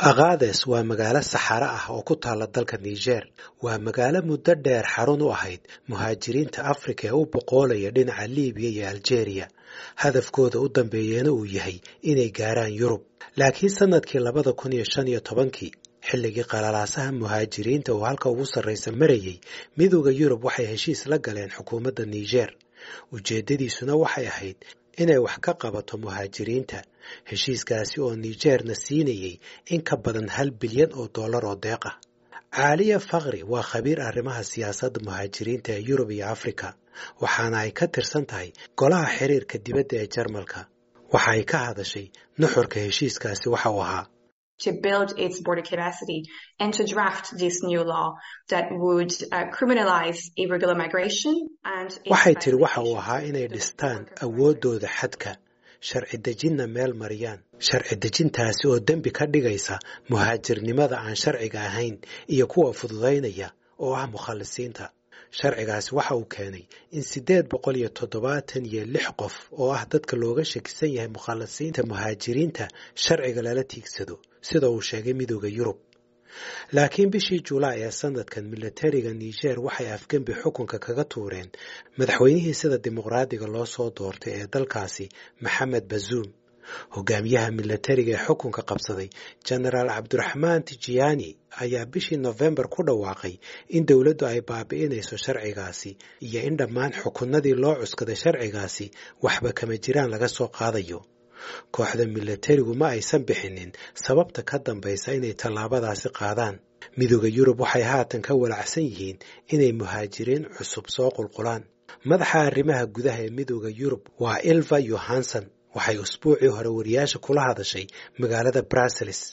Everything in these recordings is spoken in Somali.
aqaades waa magaalo saxaro ah oo ku taala dalka niger waa magaalo muddo dheer xarun u ahayd muhaajiriinta afrika ee u boqoolaya dhinaca libiya iyo aljeeriya hadafkooda u dambeeyana uu yahay inay gaaraan yurub laakiin sannadkii labada kun iyo shan iyo tobankii xilligii qalalaasaha muhaajiriinta oo halka ugu sarraysa marayay midooda yurub waxay heshiis la galeen xukuumadda niger ujeeddadiisuna waxay ahayd inay wax ka qabato muhaajiriinta heshiiskaasi oo nigerna siinayay in ka badan hal bilyan oo dollar oo deeq ah caaliya fakri waa khabiir arrimaha siyaasadda muhaajiriinta ee yurub iyo afrika waxaana ay ka tirsan tahay golaha xiriirka dibadda ee jarmalka waxa ay ka hadashay nuxurka heshiiskaasi waxa uu ahaa to build its border capacity and to draft this new law that would uh, criminalize irregular migration and waxay tiri waxa uu ahaa inay dhistaan awooddooda xadka sharci dejinna meel mariyaan sharci dejintaasi oo dembi ka dhigaysa muhaajirnimada aan sharciga ahayn iyo kuwa fududaynaya oo ah mukhalisiinta sharcigaasi waxa uu keenay in siddeed boqol iyo toddobaatan iyo lix qof oo ah dadka looga shakisan yahay mukhalisiinta muhaajiriinta sharciga lala tiigsado sida uu sheegay midooda yurub laakiin bishii julaay ee sanadkan milatariga niger waxay afgembi xukunka kaga tuureen madaxweynihii sida dimuqraadiga loo soo doortay ee dalkaasi maxamed bazuum hogaamiyaha milatariga ee xukunka qabsaday genaraal cabdiraxmaan tijiyaani ayaa bishii nofembar ku dhawaaqay in dowladdu ay baabi'inayso sharcigaasi iyo in dhammaan xukunnadii loo cuskaday sharcigaasi waxba kama jiraan laga soo qaadayo kooxda milatarigu ma aysan bixinin sababta ka dambaysa inay tallaabadaasi qaadaan midooda yurub waxay haatan ka walacsan yihiin inay muhaajiriin cusub soo qulqulaan madaxa arrimaha gudaha ee midooda yurub waa ilva yohanson waxay usbuucii hore wariyaasha kula hadashay magaalada brussels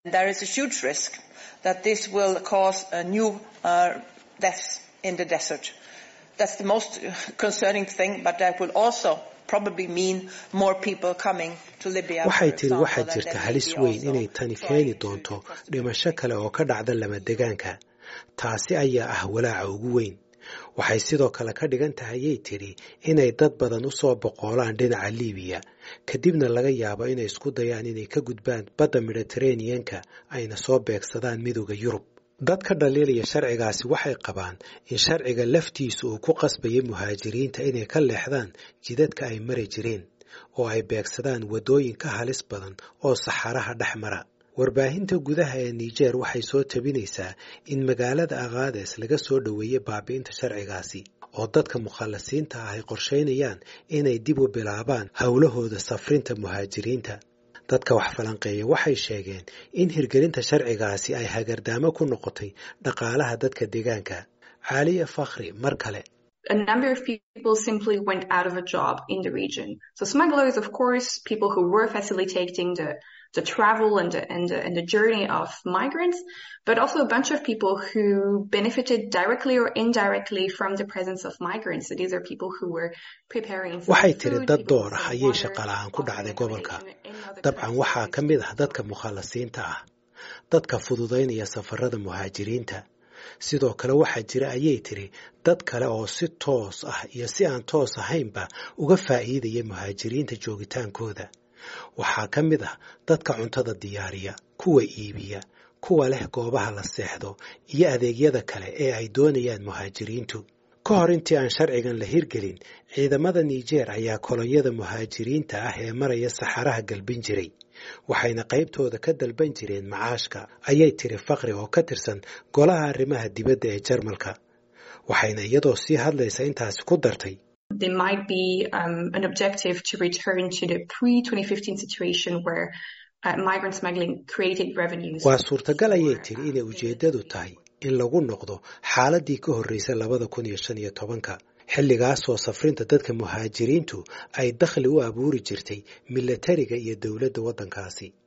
waxay tiri waxaa jirta halis weyn inay tani keeni doonto dhimasho kale oo ka dhacda lamadegaanka taasi ayaa ah walaaca ugu weyn waxay sidoo kale ka dhigan tahayay tidhi inay dad badan u soo boqoolaan dhinaca libiya kadibna laga yaabo inay isku dayaan inay ka gudbaan badda mediteraneanka ayna soo beegsadaan midooda yurub dadka dhaliilaya sharcigaasi waxay qabaan in sharciga laftiisu uu ku qasbayay muhaajiriinta inay ka leexdaan jidadka ay mari jireen oo ay beegsadaan waddooyin ka halis badan oo saxaraha dhex mara warbaahinta gudaha ee niger waxay soo tabinaysaa in magaalada aqaades laga soo dhoweeyey baabi'inta sharcigaasi oo dadka mukhalasiinta ah ay qorshaynayaan inay dib u bilaabaan howlahooda safrinta muhaajiriinta dadka wax falanqeeya waxay sheegeen in hirgelinta sharcigaasi ay hagardaamo ku noqotay dhaqaalaha dadka deegaanka caaliya fakhri mar kale a number of people simply went out of a job in the region. So smugglers, of course, people who were facilitating the, the travel and the, and, the, and the journey of migrants, but also a bunch of people who benefited directly or indirectly from the presence of migrants. So these are people who were preparing waxay tiri dad door ah ayay shaqala-aan ku dhacday gobolka dabcan waxaa ka mid ah dadka mukhalasiinta ah dadka fududaynaya safarada muhaajiriinta sidoo kale waxaa jira ayay tiri dad kale oo si toos ah iyo si aan toos ahaynba uga faa'iidaya muhaajiriinta joogitaankooda waxaa ka mid ah dadka cuntada diyaariya kuwa iibiya kuwa leh goobaha la seexdo iyo adeegyada kale ee ay doonayaan muhaajiriintu ka hor intii aan sharcigan la hirgelin ciidamada niger ayaa kolonyada muhaajiriinta ah ee maraya saxaraha galbin jiray waxayna qaybtooda ka dalban jireen macaashka ayay tiri fakri oo ka tirsan golaha arrimaha dibadda ee jarmalka waxayna iyadoo sii hadlaysa intaasi ku dartay There might be um, an objective to return to the pre-2015 situation where uh, migrant smuggling created revenues. waa suurtagal ayay tiri inay ujeeddadu tahay in lagu noqdo xaaladii ka horreysay labada kun iyo shan iyo tobanka xilligaasoo safrinta dadka muhaajiriintu ay dakhli u abuuri jirtay milatariga iyo dowladda waddankaasi